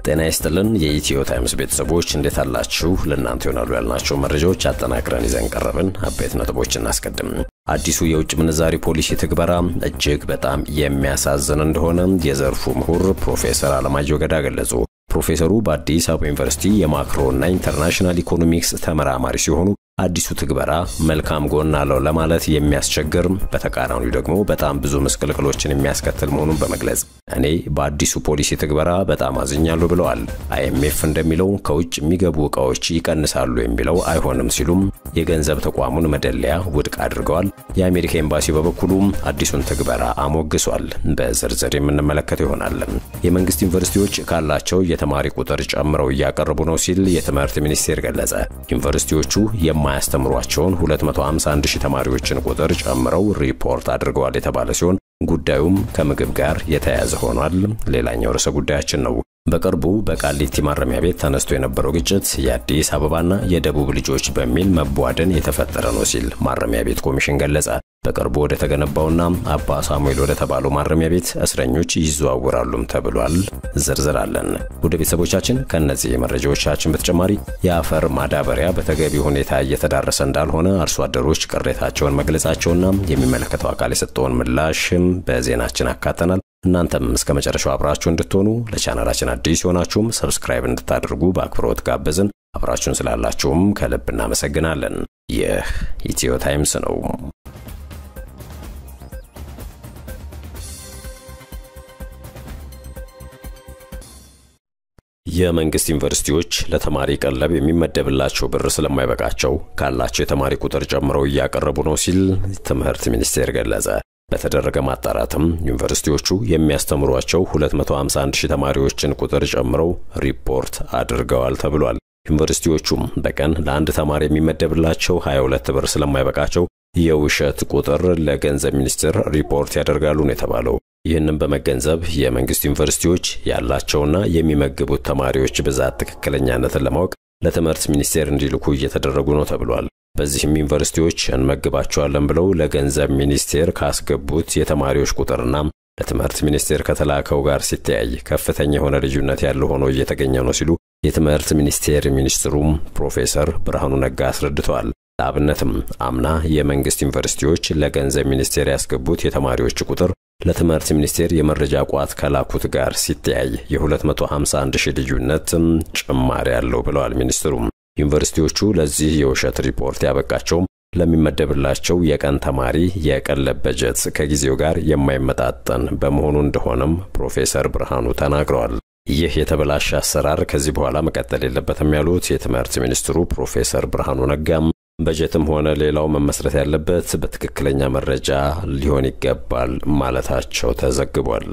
ጤና ይስጥልን የኢትዮ ታይምስ ቤተሰቦች እንዴት አላችሁ? ለእናንተ ይሆናሉ ያልናቸው መረጃዎች አጠናቅረን ይዘን ቀረብን። አበይት ነጥቦች እናስቀድም። አዲሱ የውጭ ምንዛሪ ፖሊሲ ትግበራ እጅግ በጣም የሚያሳዝን እንደሆነ የዘርፉ ምሁር ፕሮፌሰር አለማየሁ ገዳ ገለጹ። ፕሮፌሰሩ በአዲስ አበባ ዩኒቨርሲቲ የማክሮና ኢንተርናሽናል ኢኮኖሚክስ ተመራማሪ ሲሆኑ አዲሱ ትግበራ መልካም ጎን አለው ለማለት የሚያስቸግር በተቃራኒው ደግሞ በጣም ብዙ ምስቅልቅሎችን የሚያስከትል መሆኑን በመግለጽ እኔ በአዲሱ ፖሊሲ ትግበራ በጣም አዝኛለሁ ብለዋል። አይኤምኤፍ እንደሚለው ከውጭ የሚገቡ ዕቃዎች ይቀንሳሉ የሚለው አይሆንም ሲሉም የገንዘብ ተቋሙን መደለያ ውድቅ አድርገዋል። የአሜሪካ ኤምባሲ በበኩሉ አዲሱን ትግበራ አሞግሷል። በዝርዝር የምንመለከተው ይሆናል። የመንግስት ዩኒቨርሲቲዎች ካላቸው የተማሪ ቁጥር ጨምረው እያቀረቡ ነው ሲል የትምህርት ሚኒስቴር ገለጸ። ዩኒቨርሲቲዎቹ የማያስተምሯቸውን 251 ሺህ ተማሪዎችን ቁጥር ጨምረው ሪፖርት አድርገዋል የተባለ ሲሆን ጉዳዩም ከምግብ ጋር የተያያዘ ሆኗል። ሌላኛው ርዕሰ ጉዳያችን ነው። በቅርቡ በቃሊቲ ማረሚያ ቤት ተነስቶ የነበረው ግጭት የአዲስ አበባና የደቡብ ልጆች በሚል መቧደን የተፈጠረ ነው ሲል ማረሚያ ቤት ኮሚሽን ገለጸ። በቅርቡ ወደ ተገነባውና አባ ሳሙኤል ወደ ተባለው ማረሚያ ቤት እስረኞች ይዘዋወራሉም ተብሏል። ዝርዝር አለን። ወደ ቤተሰቦቻችን ከእነዚህ መረጃዎቻችን በተጨማሪ የአፈር ማዳበሪያ በተገቢ ሁኔታ እየተዳረሰ እንዳልሆነ አርሶ አደሮች ቅሬታቸውን መግለጻቸውና የሚመለከተው አካል የሰጠውን ምላሽም በዜናችን አካተናል። እናንተም እስከ መጨረሻው አብራችሁ እንድትሆኑ ለቻናላችን አዲስ የሆናችሁም ሰብስክራይብ እንድታደርጉ በአክብሮት ጋበዝን። አብራችሁን ስላላችሁም ከልብ እናመሰግናለን። ይህ ኢትዮ ታይምስ ነው። የመንግስት ዩኒቨርሲቲዎች ለተማሪ ቀለብ የሚመደብላቸው ብር ስለማይበቃቸው ካላቸው የተማሪ ቁጥር ጨምረው እያቀረቡ ነው ሲል ትምህርት ሚኒስቴር ገለጸ። በተደረገ ማጣራትም ዩኒቨርሲቲዎቹ የሚያስተምሯቸው 251 ሺህ ተማሪዎችን ቁጥር ጨምረው ሪፖርት አድርገዋል ተብሏል። ዩኒቨርሲቲዎቹም በቀን ለአንድ ተማሪ የሚመደብላቸው 22 ብር ስለማይበቃቸው የውሸት ቁጥር ለገንዘብ ሚኒስቴር ሪፖርት ያደርጋሉ ነው የተባለው። ይህንም በመገንዘብ የመንግስት ዩኒቨርሲቲዎች ያላቸውና የሚመግቡት ተማሪዎች ብዛት ትክክለኛነትን ለማወቅ ለትምህርት ሚኒስቴር እንዲልኩ እየተደረጉ ነው ተብሏል። በዚህም ዩኒቨርሲቲዎች እንመግባቸዋለን ብለው ለገንዘብ ሚኒስቴር ካስገቡት የተማሪዎች ቁጥርና ለትምህርት ሚኒስቴር ከተላከው ጋር ሲተያይ ከፍተኛ የሆነ ልዩነት ያለው ሆኖ እየተገኘ ነው ሲሉ የትምህርት ሚኒስቴር ሚኒስትሩም ፕሮፌሰር ብርሃኑ ነጋ አስረድተዋል። ለአብነትም አምና የመንግስት ዩኒቨርሲቲዎች ለገንዘብ ሚኒስቴር ያስገቡት የተማሪዎች ቁጥር ለትምህርት ሚኒስቴር የመረጃ ቋት ከላኩት ጋር ሲተያይ የ251 ሺህ ልዩነት ጭማሪ ያለው ብለዋል ሚኒስትሩም። ዩኒቨርሲቲዎቹ ለዚህ የውሸት ሪፖርት ያበቃቸውም ለሚመደብላቸው የቀን ተማሪ የቀለብ በጀት ከጊዜው ጋር የማይመጣጠን በመሆኑ እንደሆነም ፕሮፌሰር ብርሃኑ ተናግረዋል። ይህ የተበላሸ አሰራር ከዚህ በኋላ መቀጠል የለበትም ያሉት የትምህርት ሚኒስትሩ ፕሮፌሰር ብርሃኑ ነጋም በጀትም ሆነ ሌላው መመስረት ያለበት በትክክለኛ መረጃ ሊሆን ይገባል ማለታቸው ተዘግቧል።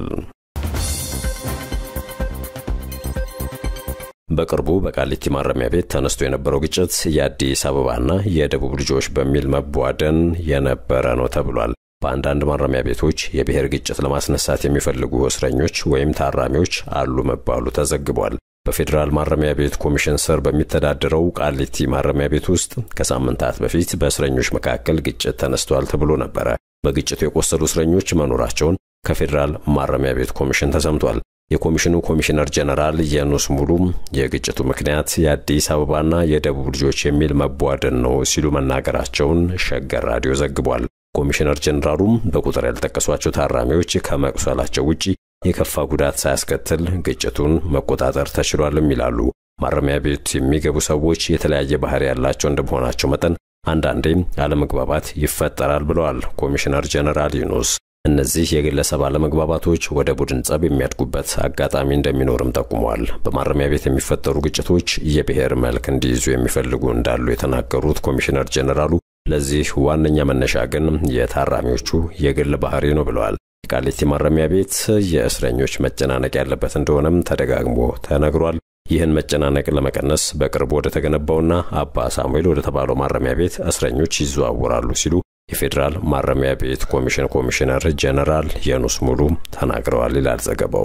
በቅርቡ በቃሊቲ ማረሚያ ቤት ተነስቶ የነበረው ግጭት የአዲስ አበባና የደቡብ ልጆች በሚል መቧደን የነበረ ነው ተብሏል። በአንዳንድ ማረሚያ ቤቶች የብሔር ግጭት ለማስነሳት የሚፈልጉ እስረኞች ወይም ታራሚዎች አሉ መባሉ ተዘግቧል። በፌዴራል ማረሚያ ቤት ኮሚሽን ስር በሚተዳደረው ቃሊቲ ማረሚያ ቤት ውስጥ ከሳምንታት በፊት በእስረኞች መካከል ግጭት ተነስቷል ተብሎ ነበረ። በግጭቱ የቆሰሉ እስረኞች መኖራቸውን ከፌዴራል ማረሚያ ቤት ኮሚሽን ተሰምቷል። የኮሚሽኑ ኮሚሽነር ጀነራል የኑስ ሙሉ የግጭቱ ምክንያት የአዲስ አበባና የደቡብ ልጆች የሚል መቧደን ነው ሲሉ መናገራቸውን ሸገር ራዲዮ ዘግቧል። ኮሚሽነር ጀነራሉም በቁጥር ያልጠቀሷቸው ታራሚዎች ከመቁሰላቸው ውጪ የከፋ ጉዳት ሳያስከትል ግጭቱን መቆጣጠር ተችሏልም ይላሉ። ማረሚያ ቤት የሚገቡ ሰዎች የተለያየ ባህሪ ያላቸው እንደመሆናቸው መጠን አንዳንዴም አለመግባባት ይፈጠራል ብለዋል ኮሚሽነር ጀነራል ዩኑስ። እነዚህ የግለሰብ አለመግባባቶች ወደ ቡድን ጸብ የሚያድጉበት አጋጣሚ እንደሚኖርም ጠቁመዋል። በማረሚያ ቤት የሚፈጠሩ ግጭቶች የብሔር መልክ እንዲይዙ የሚፈልጉ እንዳሉ የተናገሩት ኮሚሽነር ጀነራሉ ለዚህ ዋነኛ መነሻ ግን የታራሚዎቹ የግል ባህሪ ነው ብለዋል። የቃሊቲ ማረሚያ ቤት የእስረኞች መጨናነቅ ያለበት እንደሆነም ተደጋግሞ ተነግሯል። ይህን መጨናነቅ ለመቀነስ በቅርቡ ወደ ተገነባውና አባ ሳሙኤል ወደ ተባለው ማረሚያ ቤት እስረኞች ይዘዋወራሉ ሲሉ የፌዴራል ማረሚያ ቤት ኮሚሽን ኮሚሽነር ጀነራል የኑስ ሙሉ ተናግረዋል ይላል ዘገባው።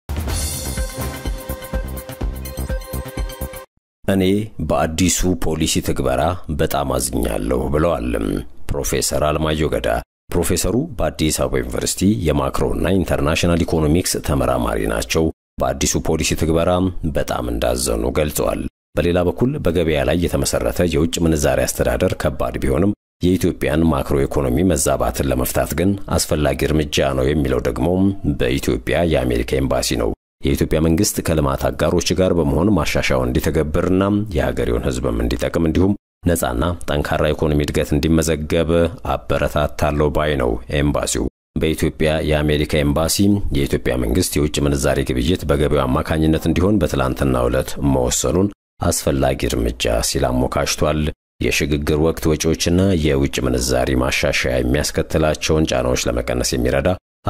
እኔ በአዲሱ ፖሊሲ ትግበራ በጣም አዝኛለሁ ብለዋል ፕሮፌሰር አለማየሁ ገዳ። ፕሮፌሰሩ በአዲስ አበባ ዩኒቨርሲቲ የማክሮና ኢንተርናሽናል ኢኮኖሚክስ ተመራማሪ ናቸው። በአዲሱ ፖሊሲ ትግበራ በጣም እንዳዘኑ ገልጸዋል። በሌላ በኩል በገበያ ላይ የተመሰረተ የውጭ ምንዛሪ አስተዳደር ከባድ ቢሆንም የኢትዮጵያን ማክሮ ኢኮኖሚ መዛባትን ለመፍታት ግን አስፈላጊ እርምጃ ነው የሚለው ደግሞ በኢትዮጵያ የአሜሪካ ኤምባሲ ነው። የኢትዮጵያ መንግስት ከልማት አጋሮች ጋር በመሆን ማሻሻያውን እንዲተገብርና የሀገሬውን ሕዝብም እንዲጠቅም እንዲሁም ነፃና ጠንካራ ኢኮኖሚ እድገት እንዲመዘገብ አበረታታለሁ ባይ ነው ኤምባሲው። በኢትዮጵያ የአሜሪካ ኤምባሲ የኢትዮጵያ መንግስት የውጭ ምንዛሬ ግብይት በገበያው አማካኝነት እንዲሆን በትላንትናው ዕለት መወሰኑን አስፈላጊ እርምጃ ሲል አሞካሽቷል። የሽግግር ወቅት ወጪዎችና የውጭ ምንዛሪ ማሻሻያ የሚያስከትላቸውን ጫናዎች ለመቀነስ የሚረዳ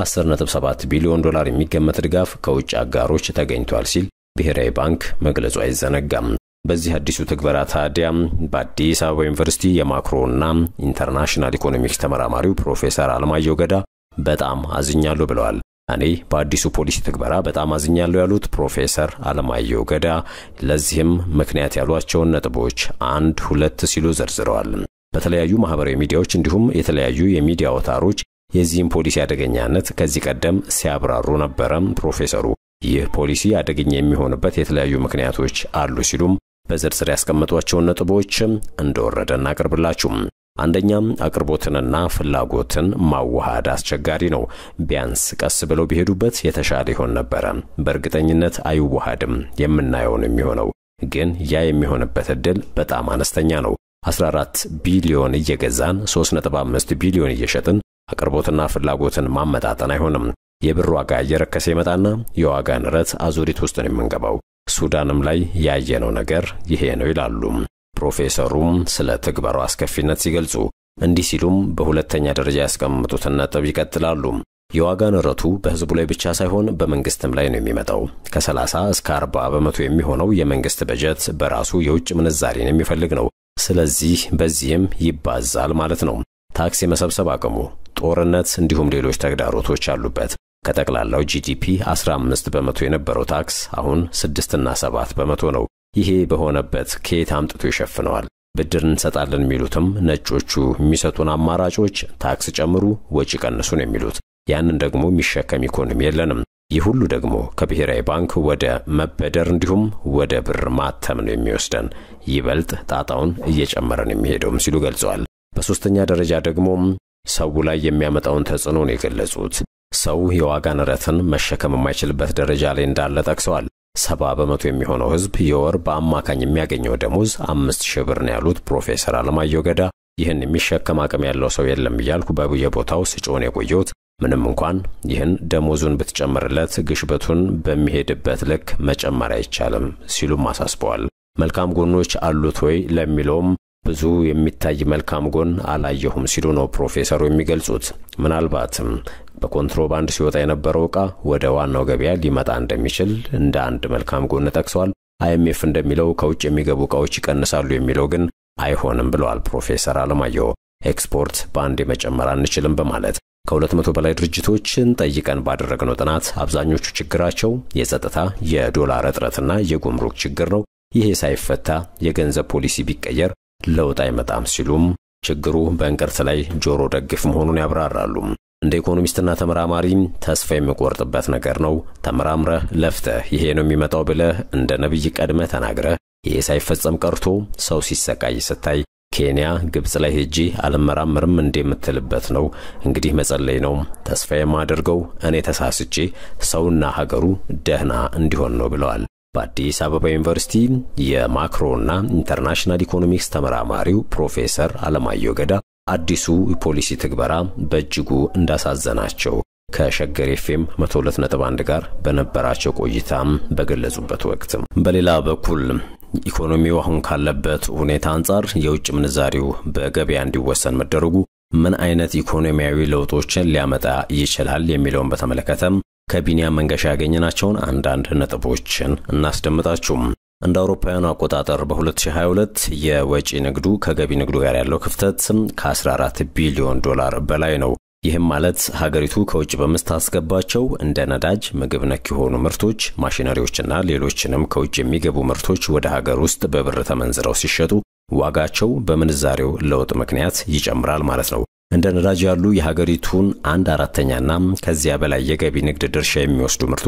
10.7 ቢሊዮን ዶላር የሚገመት ድጋፍ ከውጭ አጋሮች ተገኝቷል ሲል ብሔራዊ ባንክ መግለጹ አይዘነጋም። በዚህ አዲሱ ትግበራ ታዲያ በአዲስ አበባ ዩኒቨርሲቲ የማክሮና ኢንተርናሽናል ኢኮኖሚክስ ተመራማሪው ፕሮፌሰር አለማየሁ ገዳ በጣም አዝኛለሁ ብለዋል። እኔ በአዲሱ ፖሊሲ ትግበራ በጣም አዝኛለሁ ያሉት ፕሮፌሰር አለማየሁ ገዳ ለዚህም ምክንያት ያሏቸውን ነጥቦች አንድ ሁለት ሲሉ ዘርዝረዋል። በተለያዩ ማህበራዊ ሚዲያዎች እንዲሁም የተለያዩ የሚዲያ አውታሮች የዚህም ፖሊሲ አደገኛነት ከዚህ ቀደም ሲያብራሩ ነበረ። ፕሮፌሰሩ ይህ ፖሊሲ አደገኛ የሚሆንበት የተለያዩ ምክንያቶች አሉ ሲሉም በዝርዝር ያስቀመጧቸውን ነጥቦች እንደወረደ እናቅርብላችሁም። አንደኛም አቅርቦትንና ፍላጎትን ማዋሃድ አስቸጋሪ ነው። ቢያንስ ቀስ ብለው ቢሄዱበት የተሻለ ይሆን ነበረ። በእርግጠኝነት አይዋሃድም የምናየውን የሚሆነው ግን ያ የሚሆንበት ዕድል በጣም አነስተኛ ነው። 14 ቢሊዮን እየገዛን 3.5 ቢሊዮን እየሸጥን አቅርቦትና ፍላጎትን ማመጣጠን አይሆንም። የብር ዋጋ እየረከሰ ይመጣና የዋጋ ንረት አዙሪት ውስጥ ነው የምንገባው። ሱዳንም ላይ ያየነው ነገር ይሄ ነው ይላሉ ፕሮፌሰሩም ስለ ትግበራው አስከፊነት ሲገልጹ እንዲህ ሲሉም በሁለተኛ ደረጃ ያስቀምጡትን ነጥብ ይቀጥላሉ። የዋጋ ንረቱ በሕዝቡ ላይ ብቻ ሳይሆን በመንግስትም ላይ ነው የሚመጣው። ከ30 እስከ 40 በመቶ የሚሆነው የመንግስት በጀት በራሱ የውጭ ምንዛሬን የሚፈልግ ነው። ስለዚህ በዚህም ይባዛል ማለት ነው። ታክስ የመሰብሰብ አቅሙ፣ ጦርነት፣ እንዲሁም ሌሎች ተግዳሮቶች አሉበት። ከጠቅላላው ጂዲፒ 15 በመቶ የነበረው ታክስ አሁን 6 እና 7 በመቶ ነው። ይሄ በሆነበት ከየት አምጥቶ ይሸፍነዋል? ብድር እንሰጣለን የሚሉትም ነጮቹ የሚሰጡን አማራጮች ታክስ ጨምሩ፣ ወጪ ቀንሱ ነው የሚሉት። ያንን ደግሞ የሚሸከም ኢኮኖሚ የለንም። ይህ ሁሉ ደግሞ ከብሔራዊ ባንክ ወደ መበደር እንዲሁም ወደ ብር ማተም ነው የሚወስደን። ይበልጥ ጣጣውን እየጨመረን የሚሄደውም ሲሉ ገልጸዋል። በሦስተኛ ደረጃ ደግሞ ሰው ላይ የሚያመጣውን ተጽዕኖ ነው የገለጹት። ሰው የዋጋ ንረትን መሸከም የማይችልበት ደረጃ ላይ እንዳለ ጠቅሰዋል። ሰባ በመቶ የሚሆነው ሕዝብ የወር በአማካኝ የሚያገኘው ደሞዝ አምስት ሺህ ብር ነው ያሉት ፕሮፌሰር አለማየሁ ገዳ ይህን የሚሸከም አቅም ያለው ሰው የለም እያልኩ በየቦታው ስጮን የቆየሁት ምንም እንኳን ይህን ደሞዙን ብትጨምርለት ግሽበቱን በሚሄድበት ልክ መጨመር አይቻልም ሲሉም አሳስበዋል። መልካም ጎኖች አሉት ወይ ለሚለውም ብዙ የሚታይ መልካም ጎን አላየሁም ሲሉ ነው ፕሮፌሰሩ የሚገልጹት። ምናልባትም በኮንትሮባንድ ሲወጣ የነበረው ዕቃ ወደ ዋናው ገበያ ሊመጣ እንደሚችል እንደ አንድ መልካም ጎን ጠቅሰዋል። አይኤምኤፍ እንደሚለው ከውጭ የሚገቡ ዕቃዎች ይቀንሳሉ የሚለው ግን አይሆንም ብለዋል ፕሮፌሰር አለማየሁ። ኤክስፖርት በአንዴ መጨመር አንችልም በማለት ከሁለት መቶ በላይ ድርጅቶችን ጠይቀን ባደረግነው ጥናት አብዛኞቹ ችግራቸው የጸጥታ፣ የዶላር እጥረትና የጉምሩክ ችግር ነው። ይሄ ሳይፈታ የገንዘብ ፖሊሲ ቢቀየር ለውጥ አይመጣም ሲሉም ችግሩ በእንቅርት ላይ ጆሮ ደግፍ መሆኑን ያብራራሉ። እንደ ኢኮኖሚስትና ተመራማሪ ተስፋ የሚቆርጥበት ነገር ነው። ተመራምረህ ለፍተህ ይሄ ነው የሚመጣው ብለህ እንደ ነቢይ ቀድመህ ተናግረህ ይሄ ሳይፈጸም ቀርቶ ሰው ሲሰቃይ ስታይ ኬንያ፣ ግብፅ ላይ ሄጄ አልመራመርም እንደምትልበት ነው። እንግዲህ መጸለይ ነው። ተስፋ የማደርገው እኔ ተሳስቼ ሰውና ሀገሩ ደህና እንዲሆን ነው ብለዋል። በአዲስ አበባ ዩኒቨርሲቲ የማክሮና ኢንተርናሽናል ኢኮኖሚክስ ተመራማሪው ፕሮፌሰር አለማየሁ ገዳ አዲሱ ፖሊሲ ትግበራ በእጅጉ እንዳሳዘናቸው ከሸገር ኤፍኤም 102.1 ጋር በነበራቸው ቆይታም በገለጹበት ወቅት በሌላ በኩል ኢኮኖሚው አሁን ካለበት ሁኔታ አንጻር የውጭ ምንዛሪው በገበያ እንዲወሰን መደረጉ ምን አይነት ኢኮኖሚያዊ ለውጦችን ሊያመጣ ይችላል የሚለውን በተመለከተም ከቢኒያም መንገሻ ያገኘናቸውን አንዳንድ ነጥቦችን እናስደምጣችሁም። እንደ አውሮፓውያኑ አቆጣጠር በ2022 የወጪ ንግዱ ከገቢ ንግዱ ጋር ያለው ክፍተት ከ14 ቢሊዮን ዶላር በላይ ነው። ይህም ማለት ሀገሪቱ ከውጭ በምታስገባቸው እንደ ነዳጅ፣ ምግብ ነክ የሆኑ ምርቶች፣ ማሽነሪዎችና ሌሎችንም ከውጭ የሚገቡ ምርቶች ወደ ሀገር ውስጥ በብር ተመንዝረው ሲሸጡ ዋጋቸው በምንዛሬው ለውጥ ምክንያት ይጨምራል ማለት ነው። እንደ ነዳጅ ያሉ የሀገሪቱን አንድ አራተኛና ከዚያ በላይ የገቢ ንግድ ድርሻ የሚወስዱ ምርቶች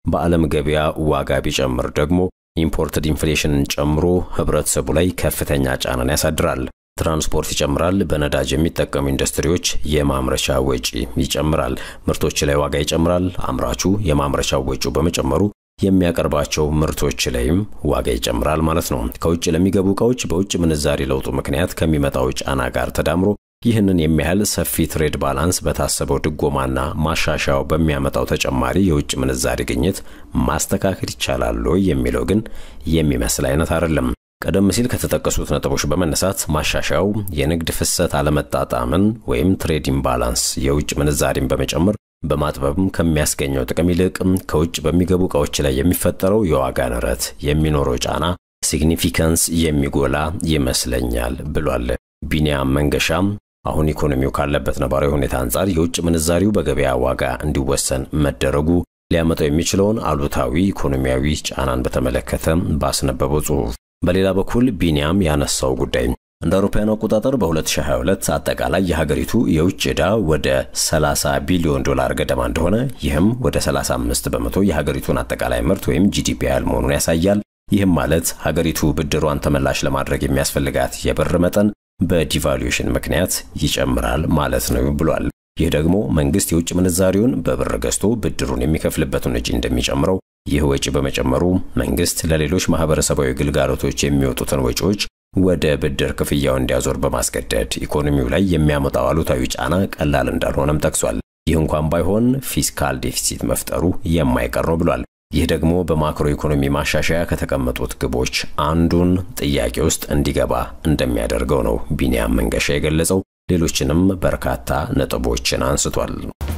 በዓለም ገበያ ዋጋ ቢጨምር ደግሞ ኢምፖርትድ ኢንፍሌሽንን ጨምሮ ህብረተሰቡ ላይ ከፍተኛ ጫናን ያሳድራል። ትራንስፖርት ይጨምራል። በነዳጅ የሚጠቀሙ ኢንዱስትሪዎች የማምረቻ ወጪ ይጨምራል። ምርቶች ላይ ዋጋ ይጨምራል። አምራቹ የማምረቻ ወጪው በመጨመሩ የሚያቀርባቸው ምርቶች ላይም ዋጋ ይጨምራል ማለት ነው። ከውጭ ለሚገቡ ዕቃዎች በውጭ ምንዛሪ ለውጡ ምክንያት ከሚመጣው ጫና ጋር ተዳምሮ ይህንን የሚያህል ሰፊ ትሬድ ባላንስ በታሰበው ድጎማና ማሻሻያው በሚያመጣው ተጨማሪ የውጭ ምንዛሪ ግኝት ማስተካከል ይቻላል ወይ የሚለው ግን የሚመስል አይነት አይደለም። ቀደም ሲል ከተጠቀሱት ነጥቦች በመነሳት ማሻሻያው የንግድ ፍሰት አለመጣጣምን ወይም ትሬድ ኢምባላንስ የውጭ ምንዛሪን በመጨመር በማጥበብም ከሚያስገኘው ጥቅም ይልቅ ከውጭ በሚገቡ ዕቃዎች ላይ የሚፈጠረው የዋጋ ንረት የሚኖረው ጫና ሲግኒፊካንስ የሚጎላ ይመስለኛል ብሏል። ቢኒያም መንገሻም አሁን ኢኮኖሚው ካለበት ነባራዊ ሁኔታ አንጻር የውጭ ምንዛሪው በገበያ ዋጋ እንዲወሰን መደረጉ ሊያመጣው የሚችለውን አሉታዊ ኢኮኖሚያዊ ጫናን በተመለከተ ባስነበበው ጽሑፍ በሌላ በኩል ቢኒያም ያነሳው ጉዳይ እንደ አውሮፓውያኑ አቆጣጠር በ2022 አጠቃላይ የሀገሪቱ የውጭ ዕዳ ወደ 30 ቢሊዮን ዶላር ገደማ እንደሆነ ይህም ወደ 35 በመቶ የሀገሪቱን አጠቃላይ ምርት ወይም ጂዲፒ ያህል መሆኑን ያሳያል። ይህም ማለት ሀገሪቱ ብድሯን ተመላሽ ለማድረግ የሚያስፈልጋት የብር መጠን በዲቫሉዌሽን ምክንያት ይጨምራል ማለት ነው ብሏል። ይህ ደግሞ መንግስት የውጭ ምንዛሪውን በብር ገዝቶ ብድሩን የሚከፍልበትን ወጪ እንደሚጨምረው፣ ይህ ወጪ በመጨመሩ መንግስት ለሌሎች ማህበረሰባዊ ግልጋሎቶች የሚወጡትን ወጪዎች ወደ ብድር ክፍያው እንዲያዞር በማስገደድ ኢኮኖሚው ላይ የሚያመጣው አሉታዊ ጫና ቀላል እንዳልሆነም ጠቅሷል። ይህ እንኳን ባይሆን ፊስካል ዴፊሲት መፍጠሩ የማይቀር ነው ብሏል። ይህ ደግሞ በማክሮ ኢኮኖሚ ማሻሻያ ከተቀመጡት ግቦች አንዱን ጥያቄ ውስጥ እንዲገባ እንደሚያደርገው ነው ቢኒያም መንገሻ የገለጸው። ሌሎችንም በርካታ ነጥቦችን አንስቷል።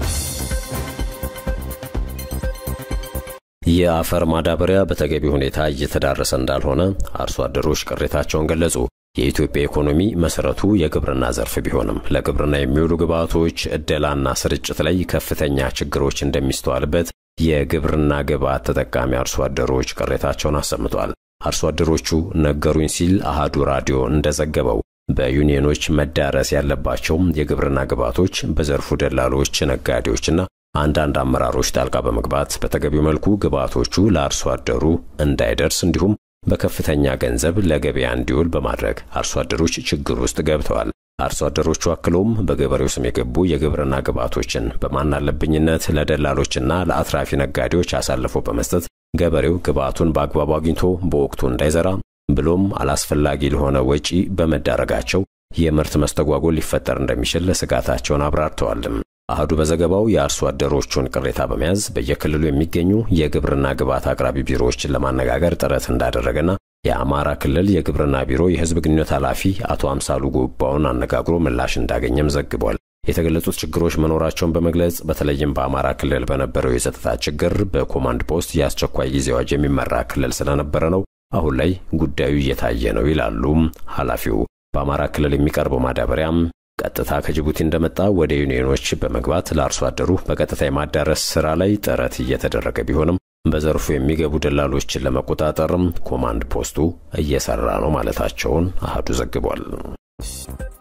የአፈር ማዳበሪያ በተገቢ ሁኔታ እየተዳረሰ እንዳልሆነ አርሶ አደሮች ቅሬታቸውን ገለጹ። የኢትዮጵያ ኢኮኖሚ መሰረቱ የግብርና ዘርፍ ቢሆንም ለግብርና የሚውሉ ግብዓቶች ዕደላና ስርጭት ላይ ከፍተኛ ችግሮች እንደሚስተዋልበት የግብርና ግብዓት ተጠቃሚ አርሶ አደሮች ቅሬታቸውን አሰምቷል። አርሶ አደሮቹ ነገሩኝ ሲል አሃዱ ራዲዮ እንደዘገበው በዩኒየኖች መዳረስ ያለባቸው የግብርና ግብዓቶች በዘርፉ ደላሎች፣ ነጋዴዎችና አንዳንድ አመራሮች ጣልቃ በመግባት በተገቢው መልኩ ግብዓቶቹ ለአርሶ አደሩ እንዳይደርስ እንዲሁም በከፍተኛ ገንዘብ ለገበያ እንዲውል በማድረግ አርሶ አደሮች ችግር ውስጥ ገብተዋል። አርሶ አደሮቹ አክሎም በገበሬው ስም የገቡ የግብርና ግብዓቶችን በማናለብኝነት ለደላሎችና ለአትራፊ ነጋዴዎች አሳልፎ በመስጠት ገበሬው ግብዓቱን በአግባቡ አግኝቶ በወቅቱ እንዳይዘራ ብሎም አላስፈላጊ ለሆነ ወጪ በመዳረጋቸው የምርት መስተጓጎል ሊፈጠር እንደሚችል ስጋታቸውን አብራርተዋልም። አህዱ በዘገባው የአርሶ አደሮቹን ቅሬታ በመያዝ በየክልሉ የሚገኙ የግብርና ግብዓት አቅራቢ ቢሮዎችን ለማነጋገር ጥረት እንዳደረገና የአማራ ክልል የግብርና ቢሮ የሕዝብ ግንኙነት ኃላፊ አቶ አምሳሉ ጎባውን አነጋግሮ ምላሽ እንዳገኘም ዘግቧል። የተገለጹት ችግሮች መኖራቸውን በመግለጽ በተለይም በአማራ ክልል በነበረው የጸጥታ ችግር በኮማንድ ፖስት የአስቸኳይ ጊዜ አዋጅ የሚመራ ክልል ስለነበረ ነው። አሁን ላይ ጉዳዩ እየታየ ነው ይላሉ ኃላፊው። በአማራ ክልል የሚቀርበው ማዳበሪያም ቀጥታ ከጅቡቲ እንደመጣ ወደ ዩኒየኖች በመግባት ለአርሶ አደሩ በቀጥታ የማዳረስ ስራ ላይ ጥረት እየተደረገ ቢሆንም በዘርፉ የሚገቡ ደላሎችን ለመቆጣጠርም ኮማንድ ፖስቱ እየሰራ ነው ማለታቸውን አህዱ ዘግቧል።